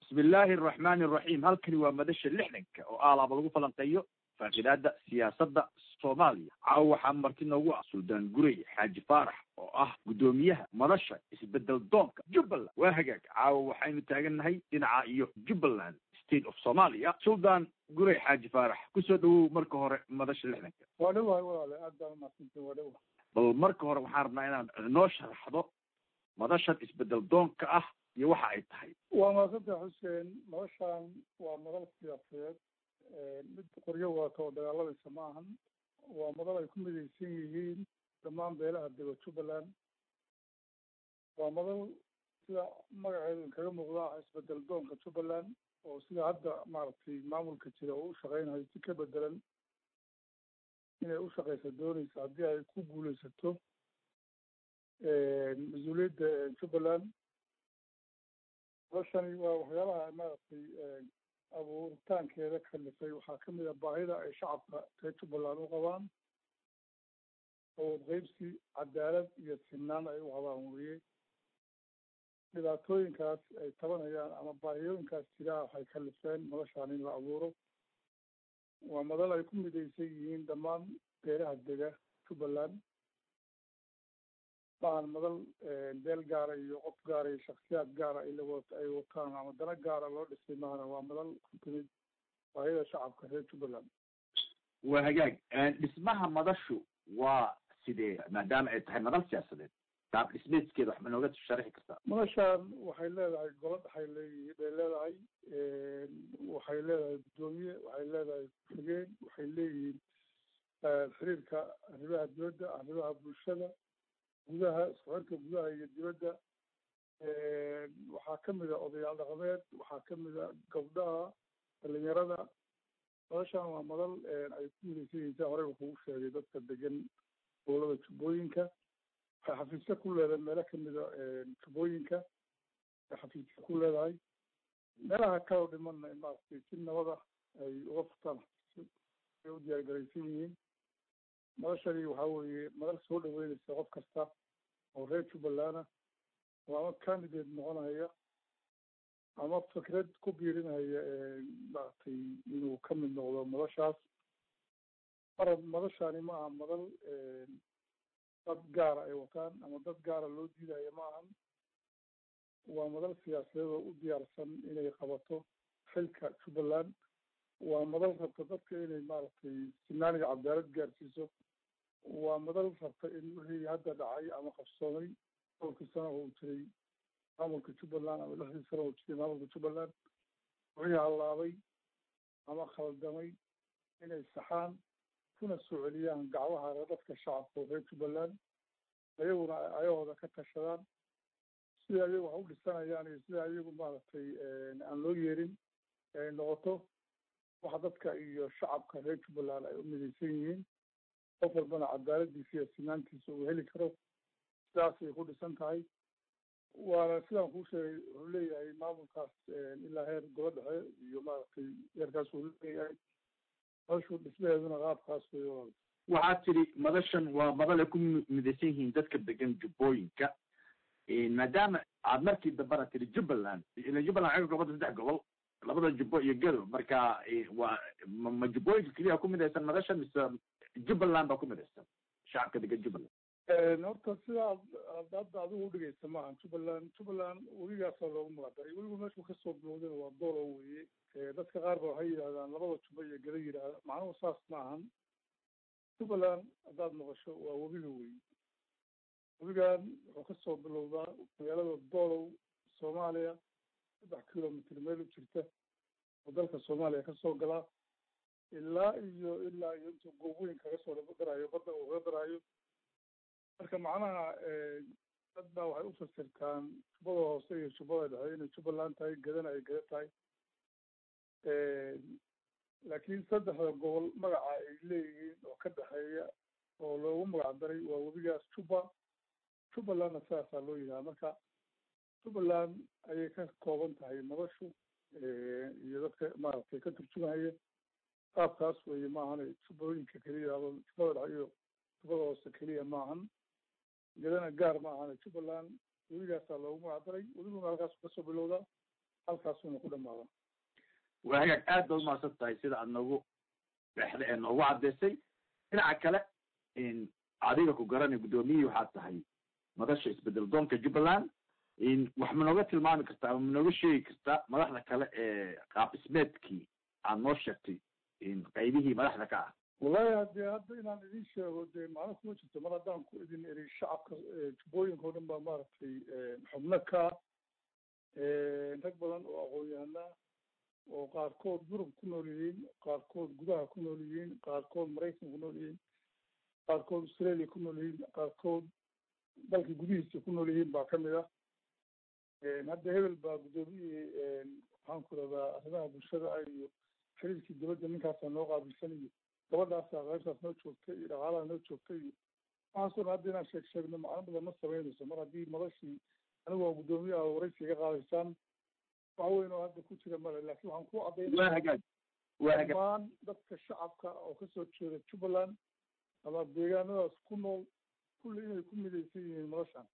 bismi illaahi araxmaani araxiim halkani waa madasha lixdanka oo aalaaba lagu falanqeeyo faaqidaada siyaasadda soomaaliya caawa waxaa marti noogu ah suldaan gurey xaaji faarax oo ah guddoomiyaha madasha isbedel doonka jubbaland waa hagaag caawa waxaynu taagannahay dhinaca iyo jubbaland state of somalia suldaan gurey xaaji faarax kusoo dhawow marka hore madasha lixdanka waa dhowahay walaale aad baan umahadsantahi waa dhowa bal marka hore waxaan rabnaa inaad noo sharaxdo madashan isbedel doonka ah iyo waxa ay tahay waa mahadsantaha xuseen madashaan waa madal siyaasadeed mid qoryo wadato oo dagaaladaysa ma ahan waa madal ay ku midaysan yihiin dhammaan beelaha dega jubbaland waa madal sida magaceedu inkaga muuqda ah isbedel doonka jubbaland oo sida hadda maaragtay maamulka jira oo u shaqeynayo si ka bedelan inay u shaqeysa dooneysa haddii ay ku guuleysato mas-uuliyadda jubbaland madashani waa waxyaalaha maaragtay abuuritaankeeda kalifay waxaa kamid a baahida ay shacabka reer jubbaland u qabaan awood qeybsi cadaalad iyo sinaan ay u qabaan weye dhibaatooyinkaas ay tabanayaan ama baahiyooyinkaas jiraa waxay kalifeen madashaan in la abuuro waa madal ay ku midaysan yihiin dhammaan beelaha dega jubbaland maahan madal beel gaara iyo qof gaara iyo shaksiyaad gaara ay lawa ay wataan ama dana gaara loo dhisay maahana waa madal ku timid baahida shacabka reer jubbaland waa hagaag dhismaha madashu waa sidee maadaama ay tahay madal siyaasadeed qaab dhismeedkeeda wax ma nooga sharixi kartaa madashaan waxay leedahay golo dhaxay leeyihi bay leedahay waxay leedahay guddoomiye waxay leedahay ku-xigeen waxay leeyihiin xiriirka arrimaha dibadda arrimaha bulshada gudaha isku xirka gudaha iyo dibadda waxaa kamid a odayaal dhaqameed waxaa kamid a gabdhaha dhalinyarada madashaan waa madal ay ku midaysan yihiin sia horeyba kugu sheegay dadka degan gobolada jubbooyinka waxay xafiisyo ku leedahay meelo kamida jubbooyinka ay xafiisyo ku leedahay meelaha kaloo dhimanna maaragtay si nabada ay uga furtaan xafiisyo ay u diyaargaraysan yihiin madashani waxaa weeye madal soo dhaweynaysa qof kasta oo reer jubbaland ah oo ama candidate noqonaya ama fikrad ku biirinaya maaragtay inuu ka mid noqdo madashaas mar madashani ma aha madal dad gaara ay wataan ama dad gaara loo diidayo ma ahan waa madal siyaasadeed oo u diyaarsan inay qabato xilka jubbaland waa madal rabta dadka inay maaragtay sinaan iyo cadaalad gaarsiiso waa madal rabta in wixii hadda dhacay ama qabsoomay dhowrkii sano oo jiray maamulka jubbaland ama lixdii sano oo jiray maamulka jubbaland wixii hallaabay ama khaldamay inay saxaan kuna soo celiyaan gacmaha dadka shacabka oo reer jubbaland ayaguna ayahooda ka tashadaan sida ayagu wax u dhisanayaan iyo sida ayagu maaragtay aan loo yeerin ay noqoto waxa dadka iyo shacabka reer jubbaland ay u midaysan yihiin qof walbana cadaaladiisa iyo sinaantiisa uu heli karo sidaasay ku dhisan tahay waana sidaan kuu sheegay wuxuu leeyahay maamulkaas ilaa heer gobo dhexe iyo maaragtay heerkaas uu leeyahay madashu dhismaheeduna qaabkaas wey walaal waxaad tidhi madashan waa madal ay ku midaysan yihiin dadka degan jubbooyinka maadaama aad markii dambana tidhi jubbaland ila jubbaland waxay ka koobanta saddex gobol labada jubbo iyo gado marka waa ma jubbooyinka keliya ku midaysan madasha mise jubbaland baa ku midaysan shacabka degan jubbaland horta sida ad ad hadda adigu udhigaysa maaha jubbaland jubbaland weligaasaa loogu magacdaray weliba meeshuu kasoo bilowdayna waa doolo weye dadka qaar ba waxay yidhahdaan labada jubbo iyo gado yidhaahda macnuhu saas ma ahan jubbaland haddaad maqasho waa webiga wey webigan wuxuu kasoo bilowdaa magaalada doolow soomaaliya saddex kilomitr meel u jirta oo dalka soomaaliya kasoo galaa ilaa iyo ilaa iyo intuu goobooyin kaga soo daraayo badda uu kaga daraayo marka macnaha dad baa waxay ufasirtaan jubbada hoose iyo jubbada dhexe inay jubbaland tahay gadana ay gada tahay laakiin saddexda gobol magaca ay leeyihiin oo ka dhexeeya oo loogu magac daray waa webigaas jubba jubbalandna sidaasaa loo yidhaha marka jubbaland ayay ka kooban tahay madashu iyo dadka maaragtay ka turjumaya qaabkaas weeye maahan jubbooyinka keliya ama jubbada dhexe iyo jubbada hoose keliya maahan gadana gaar ma ahan jubbaland weligaasaa loogu magac daray weliguna halkaas kasoo bilowdaa halkaasuna ku dhamaada waa hagaag aad baad umahadsan tahay sida aad noogu dhexda ee noogu caddaysay dhinaca kale adiga ku garanay guddoomiyihii waxaad tahay madasha isbedel doonka jubbaland wax ma nooga tilmaami kartaa ama ma nooga sheegi kartaa madaxda kale ee qaab dhismeedkii aad noo sheegtay qaybihii madaxda ka ah wallahi hadee hadda inaan idin sheego dee macno kuma jirto mar haddaan ku idin eri shacabka jubbooyinka o dhan baa maaragtay xubno ka rag badan oo aqoon-yahanaa oo qaarkood yurub ku nool yihiin qaarkood gudaha ku nool yihiin qaarkood maraykan ku nool yihiin qaarkood australia ku nool yihiin qaarkood dalka gudihiisa ku nool yihiin baa kamid ah hadda hebel baa guddoomiyihii maxaan ku rahdaa arrimaha bulshada ah iyo xiriirkii dibadda ninkaasaa noo qaabilsan iyo gabadhaasaa qaybtaas noo joogta iyo dhaqaalaha noo joogta iyo waxaasoo dhan hadda inaan sheeg sheegno macno badan ma samaynayso mar haddii madashii anigu waa guddoomiye ah waraysi iga qaadaysaan wax weyn oo hadda ku jira male laakiin waxaan ku caddaynaya dhammaan dadka shacabka oo kasoo jeeda jubbaland ama deegaanadaas ku nool kulli inay ku midaysan yihiin madashan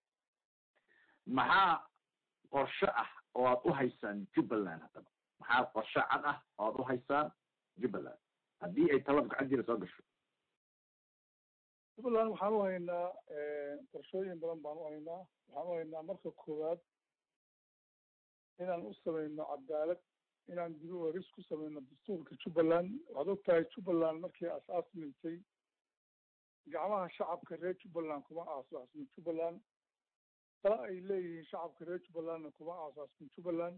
maxaa qorshe ah oo aad u haysaan jubbaland haddaba maxaa qorshe cad ah oo aad u haysaan jubbaland haddii ay talada gacantiina soo gasho jubbaland waxaan u haynaa qorshooyin badan baan u haynaa waxaan u haynaa marka koowaad inaan u samayno cadaalad inaan dib u eris ku samayno dastuurka jubbaland waxaad og tahay jubbaland markii aas-aasmaysay gacmaha shacabka reer jubbaland kuma aasaasmin jubbaland tala ay leeyihiin shacabka reer jubbalandna kuma aasaasmin jubbaland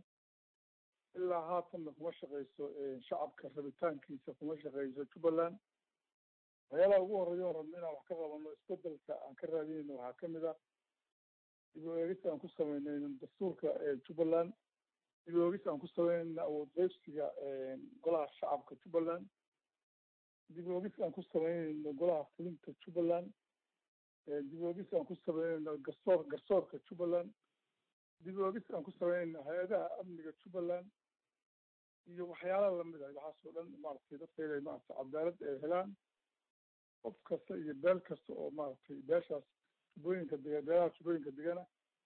ilaa haatanna kuma shaqeyso shacabka rabitaankiisa kuma shaqeyso jubbaland waxyaalaha ugu horeeya on rabno inaan wax ka qabano isbedelka aan ka raadinayno waxaa kamid ah dib u eegis aan ku sameynayno dastuurka jubbaland dib u eegis aan ku sameynayno awood qeybsiga golaha shacabka jubbaland dib u eegis aan ku sameynayno golaha fulinta jubbaland dib u eegis aan ku sameynayno garsoor garsoorka jubbaland dib u eegis aan ku sameynayno hay-adaha amniga jubbaland iyo waxyaalaha lamid ah waxaas oo dhan maaragtay dadka inay maaragtay cadaalad ay helaan qof kasta iyo beel kasta oo maaragtay beeshaas jubbooyinka dega beelaha jubbooyinka degana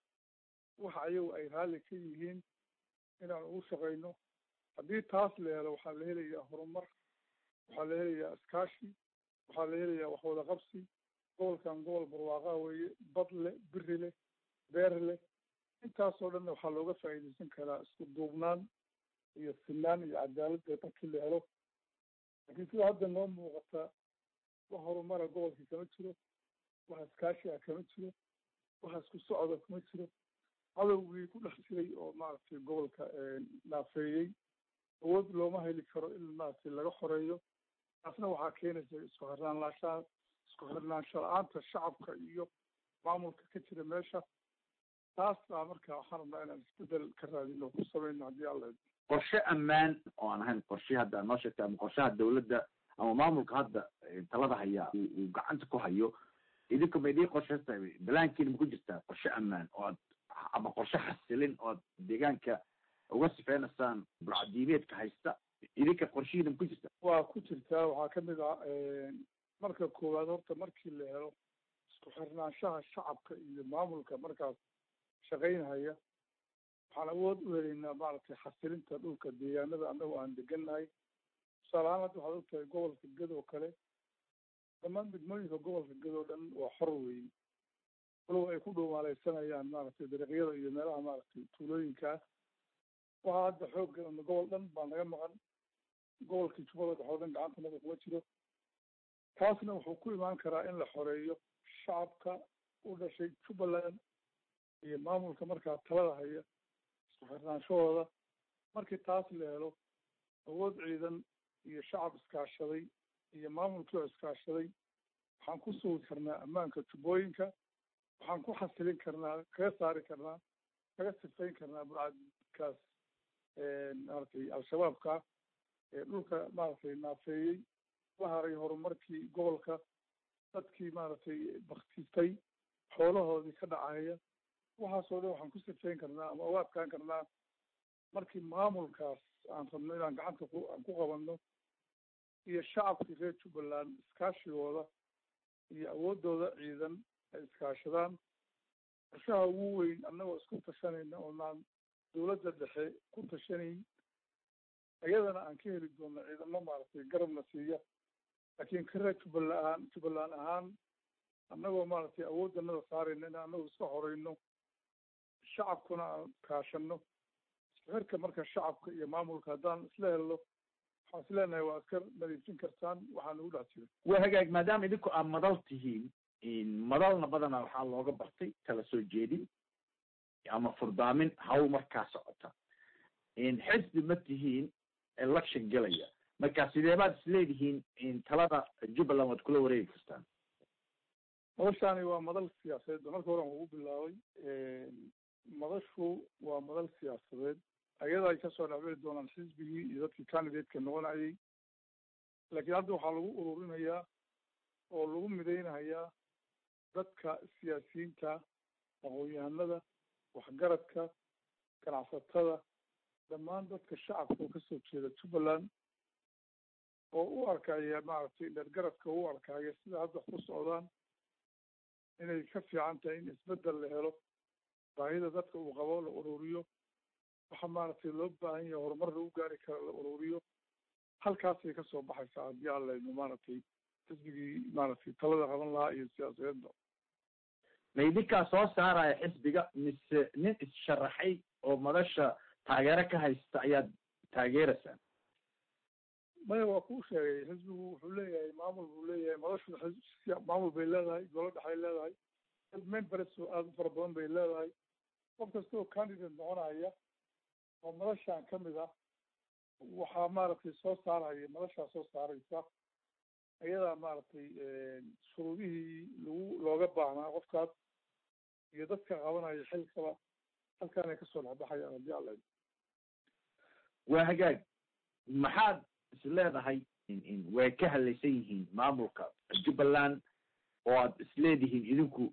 waxa ayagu ay raalli ka yihiin inaan ugu shaqeyno haddii taas la helo waxaa la helayaa horumar waxaa la helayaa iskaashi waxaa la helayaa waxwada qabsi gobolkan gobol barwaaqaa weeye bad leh biri leh beer leh intaasoo dhanna waxaa looga faa'iidaysan karaa isku duubnaan iyo sinaan iyo cadaaladda markii la helo laakiin sida hadda noo muuqata wax horumara gobolka kama jiro wax iskaashi ah kama jiro wax isku socda kuma jiro cadowgii ku dhex jiray oo maaragtay gobolka naafeeyey awood looma heli karo in maaragtay laga xoreeyo taasna waxaa keenaysa isku xirnaanlaashaha isku xirnaansho la-aanta shacabka iyo maamulka ka jira meesha taas baa marka waxaan rabnaa inaan isbedel ka raadino ku samayno haddii alla qorshe ammaan oo aan ahayn qorshe hadda noo sheegtay ama qorshaha dawladda ama maamulka hadda talada hayaa uu gacanta ku hayo idinka ma idin qorsheysta balaankiina ma ku jirtaa qorshe ammaan oo ad ama qorshe xasilin oo ad deegaanka uga sifeynaysaan burcadiimeedka haysta idinka qorshihiina ma ku jirta waa ku jirtaa waxaa kamid ah marka koowaad horta markii la helo isku xirnaanshaha shacabka iyo maamulka markaas shaqaynhaya waxaan awood u helaynaa maaragtay xasilinta dhulka deegaanada annagu aan degannahay tusaale ahaan hadda waxaad ogtahay gobolka ged oo kale dhammaan degmooyinka gobolka ged oo dhan waa xor weeye walow ay ku dhowmaaleysanayaan maaragtay dariiqyada iyo meelaha maaragtay tuulooyinka ah waxaa hadda xoogga gobol dhan baa naga maqan gobolkii jubbada dhexe oo dhan gacantanada kuma jiro taasna wuxuu ku imaan karaa in la xoreeyo shacabka u dhashay jubbaland iyo maamulka markaa talada haya isku xirnaanshahooda markii taas la helo awood ciidan iyo shacab iskaashaday iyo maamulkii oo iskaashaday waxaan ku sugi karnaa ammaanka jubbooyinka waxaan ku xasilin karnaa kaga saari karnaa kaga sifayn karnaa burcadkaas maaragtay al-shabaabka ee dhulka maaragtay naafeeyey la haray horumarkii gobolka dadkii maaragtay baktistay xoolahoodii ka dhacaya waxaasoo dhan waxaan ku sifayn karnaa ama uga adkaan karnaa markii maamulkaas aan rabno inaan gacanta ku aan ku qabanno iyo shacabkii reer jubbaland iskaashigooda iyo awooddooda ciidan ay iskaashadaan qorshaha ugu weyn annagoo isku tashanayna oonaan dowladda dhexe ku tashanayn iyadana aan ka heli doono ciidamo maaragtay garabna siiya laakiin kare jubbaland ahaan jubbaland ahaan annagoo maaragtay awooddanada saarayno in annagu iska horeyno shacabkuna aan kaashano isku xirka marka shacabka iyo maamulka haddaan isla helno waxaan is leenahay waa iska nadiifin kartaan waxaa nagu dhex jira waa hagaag maadaama idinku aad madal tihiin madalna badanaa waxaa looga bartay kala soo jeedin ama furdaamin hawl markaa socota xisbi ma tihiin election gelaya marka sidee baad isleedihiin talada jubbaland waad kula wareegi kartaan madashaani waa madal siyaasadeed marka hore aan ugu bilaabay madashu waa madal siyaasadeed ayada ay kasoo dhexbeli doonaan xisbigii iyo dadkii candidateka noqonayay laakiin hadda waxaa lagu ururinayaa oo lagu mideynayaa dadka siyaasiyiinta aqoon-yahanada waxgaradka ganacsatada dhammaan dadka shacabka oo kasoo jeeda jubbaland oo u arkaya maaragtay dhergaradka u arkaya sida hadda ku socdaan inay ka fiican tahay in isbeddel la helo baahida dadka uu qabo la ururiyo waxa maaragtay loo baahan yahay horumar lagu gaari kara la ururiyo halkaasay kasoo baxaysaa haddii aan layno maaragtay xisbigii maaragtay talada qaban lahaa iyo siyaasadeedba ma idinkaa soo saaraya xisbiga mise nin is-sharaxay oo madasha taageero ka haysta ayaad taageeraysaan maya waa kuu sheegay xisbigu wuxuu leeyahay maamul buu leeyahay madashu maamul bay leedahay golo dhexay leedahay members aada u fara badan bay leedahay qof kasta oo candidate noqonaya oo madashaan ka mid ah waxaa maaragtay soo saaraya madashaa soo saaraysa iyadaa maaragtay shuruudihii lagu looga baahnaa qofkaas iyo dadka qabanaya xilkaba halkaanay kasoo dhexbaxayaan haddii alla waa hagaag maxaad is leedahay way ka hadlaysan yihiin maamulka jubbaland oo aad isleedihiin idinku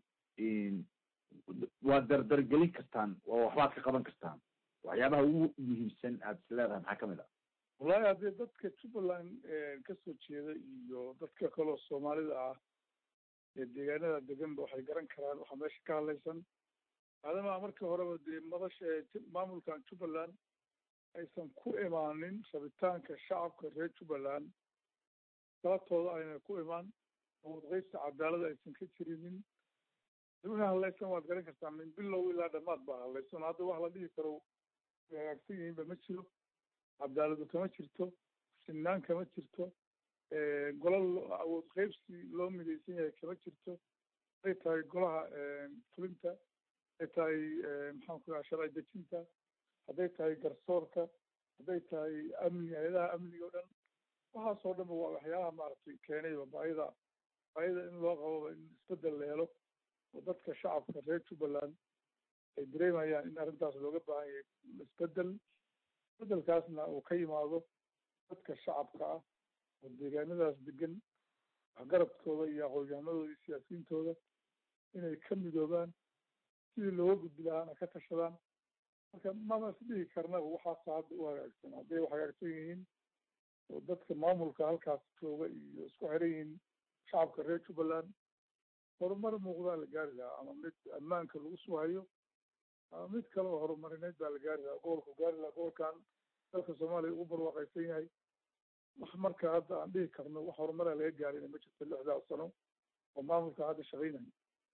waad dardargelin kartaan oo waxbaad ka qaban kartaan waxyaabaha ugu muhiimsan aad is leedahay maxaa kamid ah wallahi haddii dadka jubbaland kasoo jeeda iyo dadka kaleo soomaalida ah ee deegaanada deganba waxay garan karaan waxaa meesha ka hadlaysan maadaama markii horeba dee madasha maamulkan jubbaland aysan ku imaanin rabitaanka shacabka reer jubbaland sabatooda ayna ku imaan awoodqeybta cadaalada aysan ka jirinin wixii hadlaysan waad garan kartaa min bilow ilaa dhamaad baa hadlaysan hadda wax la dhihi karo way hagaagsan yihiinba ma jiro cadaaladu kama jirto sinaan kama jirto gola awood qeybsi loo midaysan yahay kama jirto hadday tahay golaha fulinta hadday tahay maxaan ku dhaha sharci dejinta hadday tahay garsoorka hadday tahay amni hay-adaha amniga o dhan waxaasoo dhanba waa waxyaalaha maaragtay keenayba baayida baayida in loo qaboba in isbeddel la helo oo dadka shacabka reer jubbaland ay dareemayaan in arrintaas looga baahan yahay isbeddel isbeddelkaasna uu ka yimaado dadka shacabka ah oo deegaanadaas degan waxgaradkooda iyo aqoon-yahanadooda iyo siyaasiyiintooda inay ka midoobaan sidii looga gudbi lahaana ka tashadaan marka mama is dhihi karnaba waxaasa hadda u hagaagsan hadday u hagaagsan yihiin oo dadka maamulka halkaas jooga iyo isku xiran yihiin shacabka reer jubbaland horumar muuqdaa la gaari lahaa ama mid ammaanka lagu suhayo ama mid kale oo horumarineed baa la gaari lahaa gobolku gaari lahaa gobolkan dalka soomaaliya ugu barwaaqaysan yahay wax marka hadda aan dhihi karno wax horumaraa laga gaarina ma jirto lixdaas sano oo maamulka hadda shaqaynaya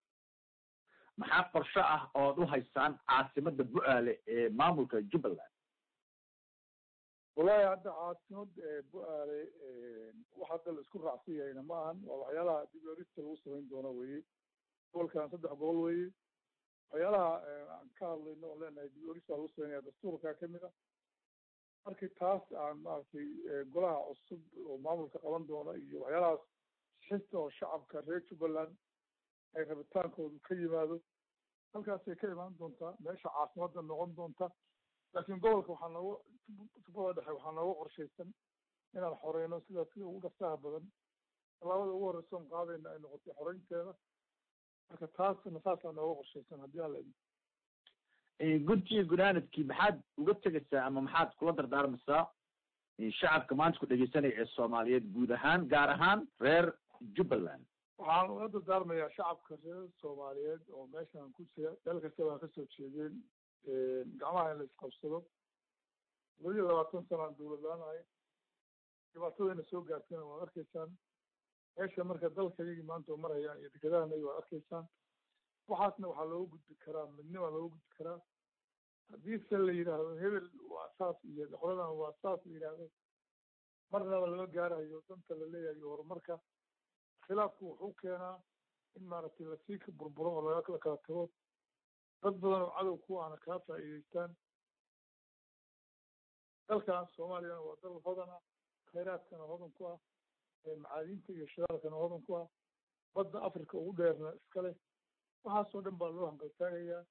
maxaa qorsho ah ood u haysaan caasimada bu-aale ee maamulka jubbaland wallahi hadda caasimad bu-aale wax hadda la isku raacsan yahayna ma ahan waa waxyaalaha dib orista lagu samayn doono weye gobolkan saddex gobol weye waxyaalaha aan ka hadlayno oon leenahay dib orista lagu samaynaya dastuurka kamid ah markii taas aan maaragtay golaha cusub oo maamulka qaban doona iyo waxyaalahaas xista oo shacabka reer jubbaland ay rabitaankoodu ka yimaado halkaasay ka imaan doontaa meesha caasimadda noqon doonta laakiin gobolka waxaa nooga jubbada dhexe waxaa nooga qorshaysan inaan xoreyno sidaa sida ugu dhafsaha badan tallaabada ugu horreysa on qaadayna ay noqotay xoreynteeda marka taasna saasaa nooga qorshaysan haddii aan la guntiga gunaanadkii maxaad uga tegaysaa ama maxaad kula dardaarmaysaa shacabka maanta ku dhegeysanaya ee soomaaliyeed guud ahaan gaar ahaan reer jubbaland waxaan uga dardaarmayaa shacabka reer soomaaliyeed oo meeshaan ku jira meel kastaba ha kasoo jeedeen gacmaha in la isqabsado laba iyo labaatan sanaan dawlad la-aan ahay dhibaatadayna soo gaartayna waad arkaysaan meesha marka dalka iyagii maanta oo marayaan iyo dekedahana waad arkaysaan waxaasna waxaa looga gudbi karaa midnima looga gudbi karaa haddiise la yidhaahdo hebel waa saas iyo qoladan waa saas la yidhaahdo marnaba lama gaarayo danta la leeyahay iyo horumarka khilaafku wuxuu keenaa in maaragtay lasii ka burburo oo laga la kala tago dad badan oo cadow ku ahna kaa faa'iideystaan dalkan soomaaliyana waa dal hodan ah khayraadkana hodan ku ah macaadiinta iyo shidaalkana hodan ku ah badda africa ugu dheerna iska leh waxaasoo dhan baa loo hanqaltaagayaa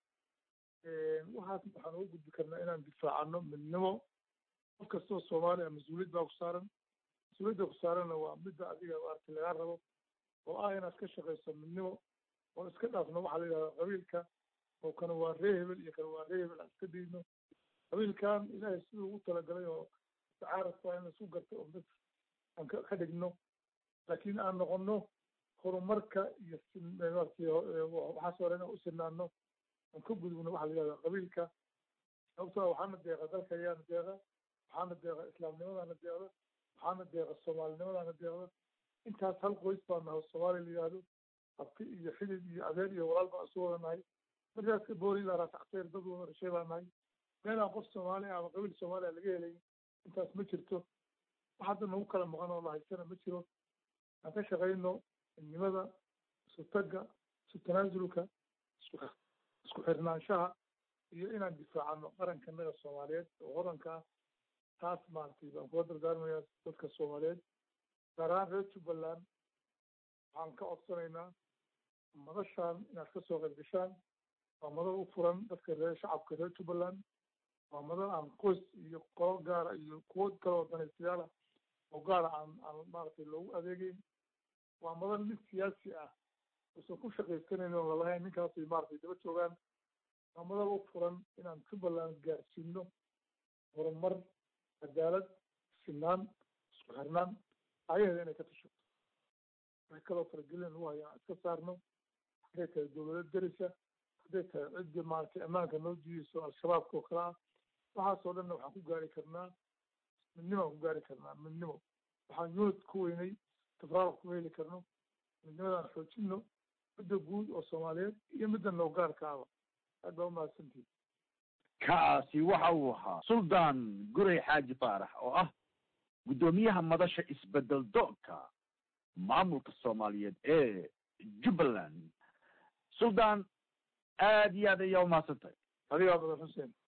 waxaasna waxaan uga gudbi karnaa inaan difaacano midnimo qof kastoo soomaaliya mas-uuliyad baa ku saaran mas-uuliyadda ku saaranna waa midda adiga maaragtay lagaa rabo oo ah inaad ka shaqayso midnimo oo iska dhaafno waxaa la yidhahda qabiilka oo kana waa ree hebel iyo kana waa ree hebel aan iska diidno qabiilkan ilaahay siduu ugu talagalay oo tacaarafka in laisku garto oo mid aan ka ka dhigno laakiin aan noqono horumarka iyo maaragtay waxaas hore inaan u sinaano aan ka gudubno waxaa la yidhahda qabiilka sababtoo waxaana deeqa dalka ayaana deeqa waxaana deeqa islaamnimadaana deeqda waxaana deeqa soomaalinimadana deeqda intaas hal qoys baa nahay soomaaliya la yidhaahdo abti iyo xidid iyo adeer iyo walaal baan isu wada nahay markaas ka boori ilaa raasacteer dad wada dhashay baa nahay meelaan qof soomaaliya ama qabiil soomaaliya laga helay intaas ma jirto wax hadda nagu kala maqan oo la haysana ma jiro aan ka shaqayno midnimada isu tagga isu tanaasulka isku isku xirnaanshaha iyo inaan difaacano qarankanaga soomaaliyeed oo hodanka ah taas maaragtay baan kula dardaarmayaa dadka soomaaliyeed gaar ahaan reer jubbaland waxaan ka codsanaynaa madashaan inaad kasoo qayb gashaan waa madal u furan dadka reer shacabka reer jubbaland waa madal aan qoys iyo qolo gaara iyo kuwo kaloo danaystayaal ah oo gaara aan aan maaragtay loogu adeegeyn waa madal mid siyaasi ah uusan ku shaqaysanayn oon lalahayn ninkaasay maaragtay daba joogaan waa madal u furan inaan jubbaland gaarsiino horumar cadaalad sinaan isku xirnaan ayaheeda inay ka tashato wax kaloo faragelin lagu hayo aan iska saarno hadday tahay dowlado derisa hadday tahay ciddii maaragtay ammaanka noo diideyso al-shabaabka oo kale ah waxaasoo dhanna waxaan ku gaari karnaa midnimo aan ku gaari karnaa midnimo waxaan unit ku weynay tafraaruq ku heli karno midnimadaan xoojino midda guud oo soomaaliyeed iyo midda noogaarka aba aad baa umahadsantihin kaasi waxa uu ahaa suldaan guray xaaji faarax oo ah guddoomiyaha madasha isbedel doonka maamulka soomaaliyeed ee jubbaland suldaan aad iyo aad ayaa umahadsan tahay adigaa badan xuseen